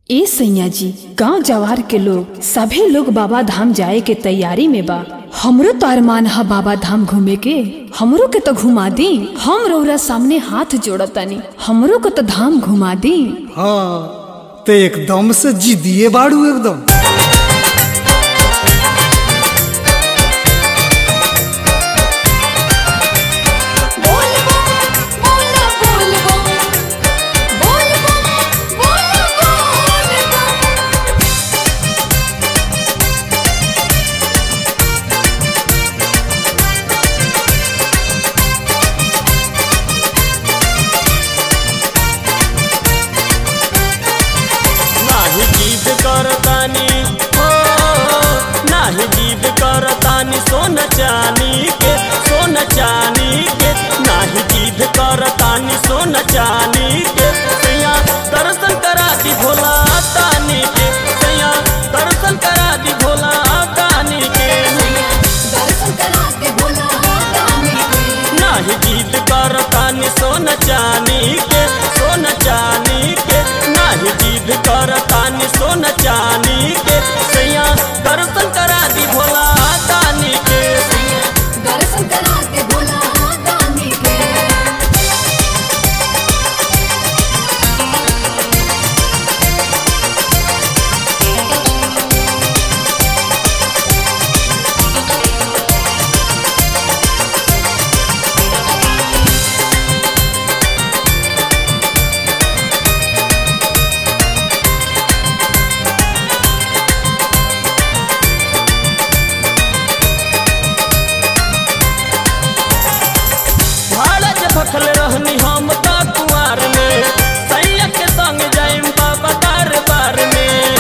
ए सैया जी गांव जवार के लोग सभे लोग बाबा धाम जाए के तैयारी में बा हमरो तो अरमान है बाबा धाम घूमे के हमरो के तो घुमा दी हम रौरा सामने हाथ जोड़तानी हमरो के तो धाम घुमा दी हाँ ते एकदम से जिदिए बाड़ू एकदम बोलबो बोला बोलबो बोलबो बोला बोलबो नाही जिद करतानी हो नाही जिद करतानी सोन चानी के सोन चानी के नाही जिद करतानी सोन चानी के सैया दर्शन करा दी भोला तानी के सैया दर्शन करा दी भोला तानी के दर्शन करा के बोला गाने के नाही जिद करतानी सोन चानी के सोन चानी के नाही जिद करतानी सोन चानी के सैया दर्शन करा दी भोला तानी के दर्शन करा के बोला गाने के भाड़ा जे भखल रहनी हम त कुआर में सैया के संग जाइम बाबा दरबार में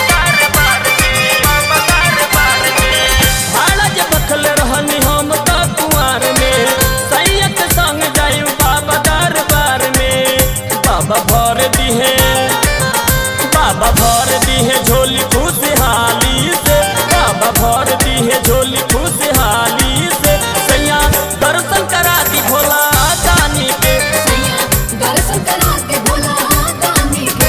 भाड़ा जे भखल रहनी हम त कुआर में सैया के संग जाइम बाबा दरबार में बाबा भर दिहे बाबा भर दिहे झोली खुशहाली से बाबा भर दिहे झोली खुशहाली से सैया दर्शन करा दी भोला दानी के दर्शन करा के बोला गाने के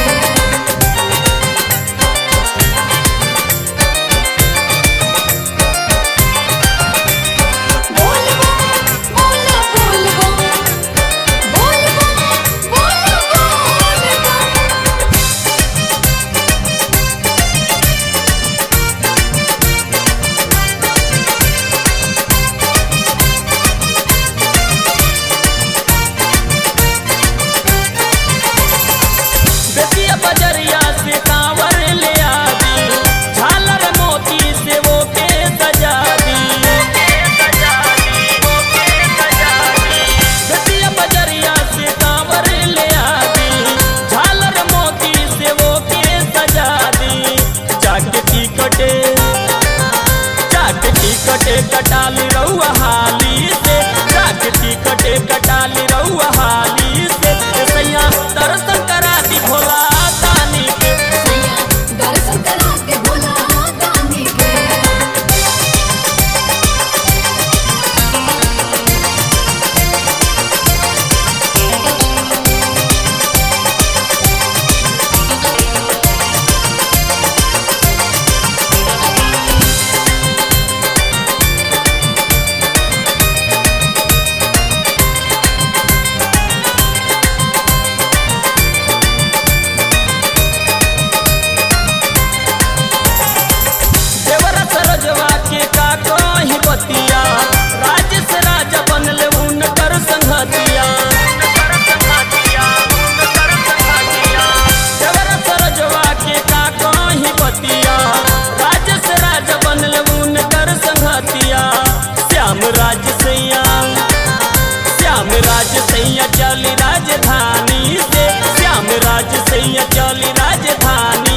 बोलबो बोला बोलबो बोलबो बोला बोलबो बेटिया बजरिया से कांवर ले आदी झालर मोती से वो के सजा दी बेटिया बजरिया से कांवर ले आदी झालर मोती से वो के सजा दी जाके टिकटे जाके टिकटे कटाली रउआ हाली से जाके टिकटे कटाली रउआ हाली से सैया दर्शन करा दी भोला दानी के दर्शन करा के बोला गाने के देवरा सरजवा के का कहीं बतिया राजेश राजा बनल उनकर संघतिया देवरा सरजवा के का कहीं बतिया राजेश राजा बनल उनकर संघतिया श्याम राज सैया श्याम राज सैया चली राजधानी से श्याम राज सैया चली राजधानी